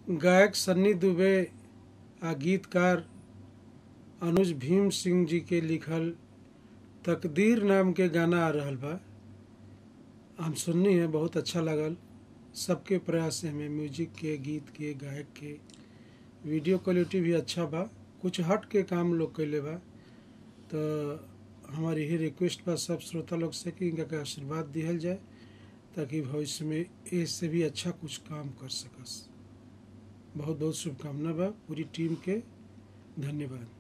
गायक सन्नी दुबे आ गीतकार अनुज भीम सिंह जी के लिखल तकदीर नाम के गाना आ रहल बा हम सुननी है बहुत अच्छा लगल सबके प्रयास से हमें म्यूजिक के गीत के गायक के वीडियो क्वालिटी भी अच्छा बा कुछ हट के काम लोग कैले बा तो हमारी यही रिक्वेस्ट बा सब श्रोता लोग से कि इनका के आशीर्वाद दिहल जाए ताकि भविष्य में इससे भी अच्छा कुछ काम कर सकस बहुत बहुत शुभकामना बा पूरी टीम के धन्यवाद